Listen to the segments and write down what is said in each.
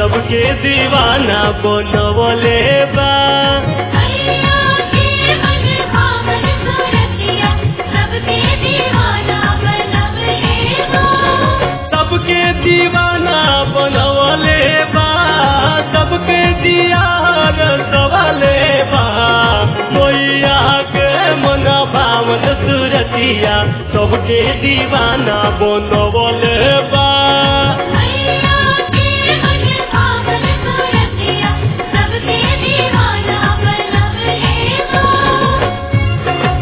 सबके दीवाना बनवले बा मैया के मन भावन सूरतिया सबके दीवाना बनवले बा सबके दीवाना बनवले बा सबके दियार सवाले बा मैया के मन भावन सूरतिया सबके दीवाना बनवले बा मैया के मन भावन सूरतिया सबके दीवाना बनवले बा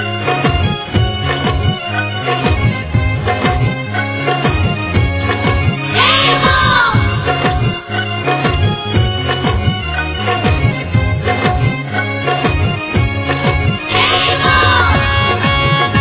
जय मां जय मां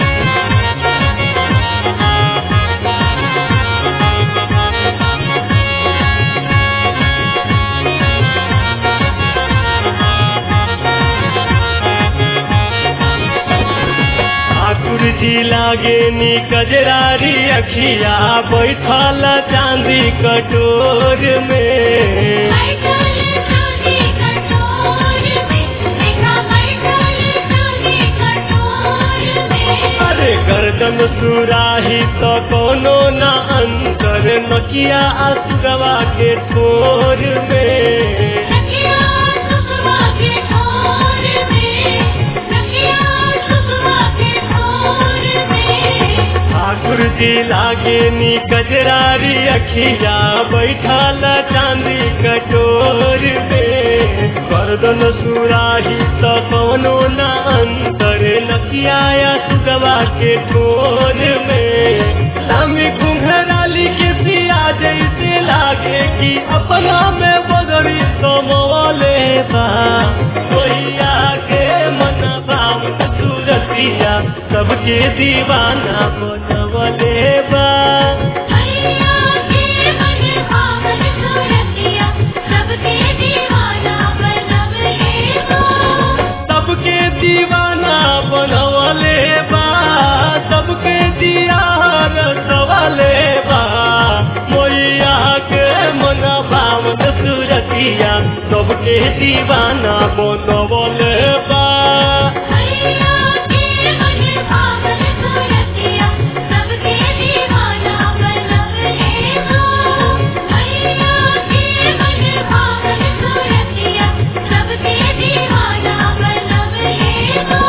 ठाकुर जी लागे नी कजरारी अखिया बैठल चांदी कटोर में बैठल चांदी कटोर में देखा बैठल चांदी कटोर में अरे गर्दन सुराही तो कोनो न अंतर नकिया असुरवा के ठोर में नकिया सुखवा के ठोर में नकिया सुखवा के ठोर में ठाकुर जी लागे नी कजरारी अखिया बैठल चांदी कटोर में गर्दन सुराही तो कोनो न अंतर नकिया असुरवा के ठोर में लामी घुंघराली के पिया जैसे लागे कि अपना में बदरी समोले बा कोइया के मन भाव सूरतिया सबके दीवाना बनवले बा मैया के मन भावन सूरतिया सबके दीवाना बनवले बा सबके दीवाना बनवले बा सबके दियार सवाले बा मैया के मन भावन सूरतिया सबके दीवाना बनवले बा मैया के मन भावन सूरतिया सबके दीवाना बनवले बा मैया के मन भावन सूरतिया सबके दीवाना बनवले बा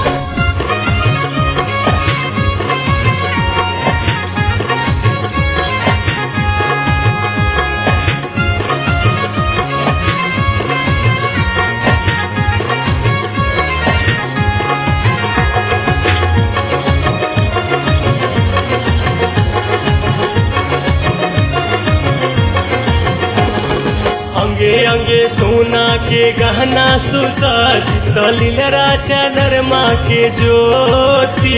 अंगे अंगे सोना के गहना सुसज्जित लीलरा चंद्रमा के ज्योति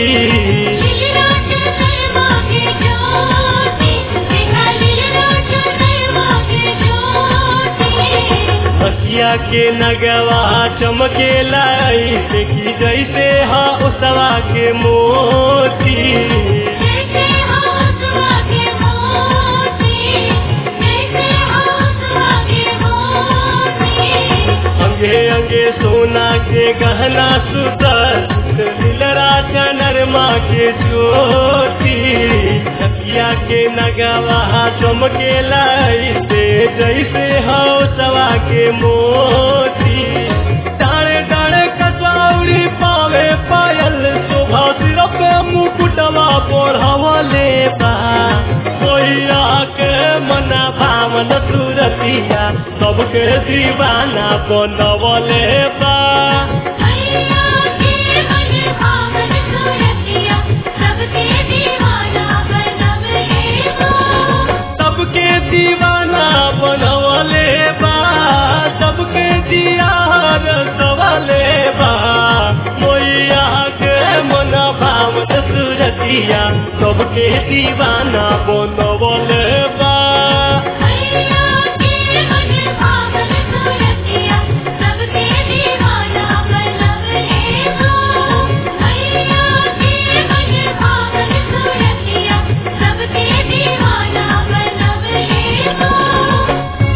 लीलराज शर्मा के ज्योति देखा लीलराज शर्मा के ज्योति हसिया के नगवा चमके लाई देखी जैसे हा उसवा के मोती जैसे हंसवा के मोती जैसे हंसवा के मोती अंगे अंगे सोना के गहना सुसज्जित लीलरा चंद्रमा के ज्योति हसिया के नगवा चमके लाई से जैसे हा उसवा के मोती डाणे डाणे कसौरी पावे पायल शोभा सिर पे मुकुटवा बढ़वले बा कोइया के मना भावन सूरतिया सबके दीवाना बनवले बा मैया के मन भावन सूरतिया सबके दीवाना बनवले बा सबके दीवाना बनवले बा सबके दियार सवाले बा मैया के मन भावन सूरतिया सबके दीवाना बनवले बा मैया के मन भावन सूरतिया सबके दीवाना बनवले बा मैया के मन भावन सूरतिया सबके दीवाना बनवले बा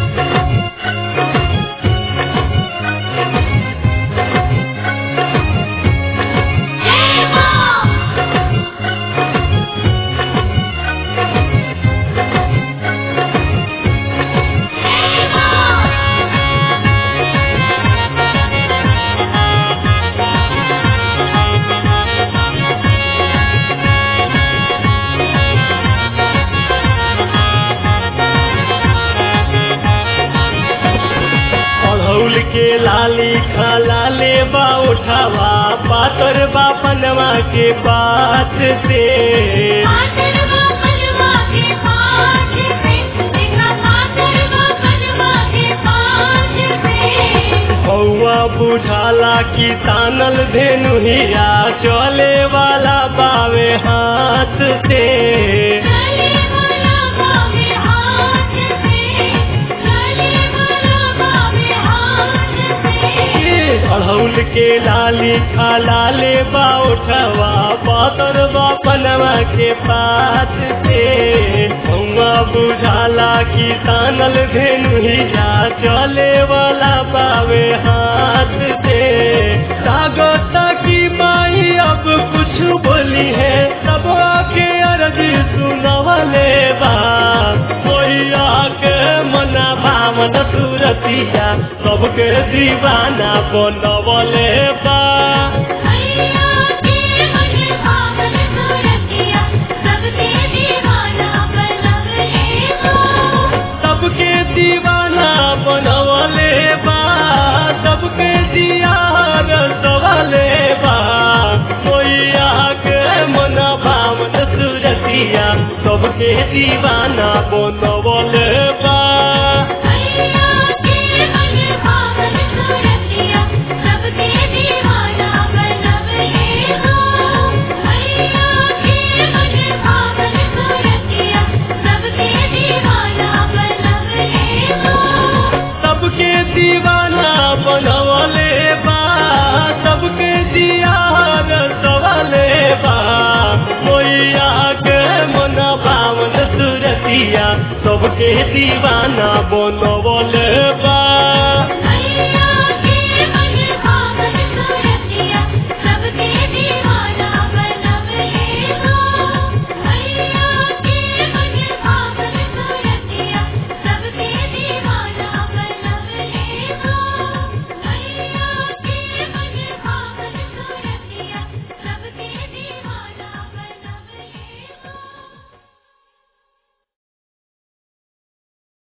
लाली खाला ले बा उठावा पातर बा पनवा के पात से पातरवा बनवा के पाँच से देखा पातरवा बनवा के पाँच से हौआ बुझाला की तानल धेनु हिया चले वाला बावे हाथ से चले वाला बावे हाथ से चले वाला बावे हाथ से अड़हुल के लाली खाला ले बा उठवा पातर बा पनवा के पात से हौआ बुझाला की तानल धेनु हिया चले वाला बावे हाथ से सागता की माई अब कुछ बोली है सब आके अर्ज सुनवले बा कोइया के मना भावन सुरतिया सबके दीवाना बनवले बा मैया के मन भावन सुरतिया सबके दीवाना बनवले हो सबके दीवाना बनवले बा सबके दियार सवाले बा कोइया के मना भावन सुरतिया सबके दीवाना बनवले बा मैया के मन भावन सुरतिया सबके दीवाना बनवले हो मैया के मन भावन सुरतिया सबके दीवाना बनवले हो सबके दीवाना बनवले बा सबके दियार सवाले बा मोइया के मन भावन सुरतिया सबके दीवाना बनवले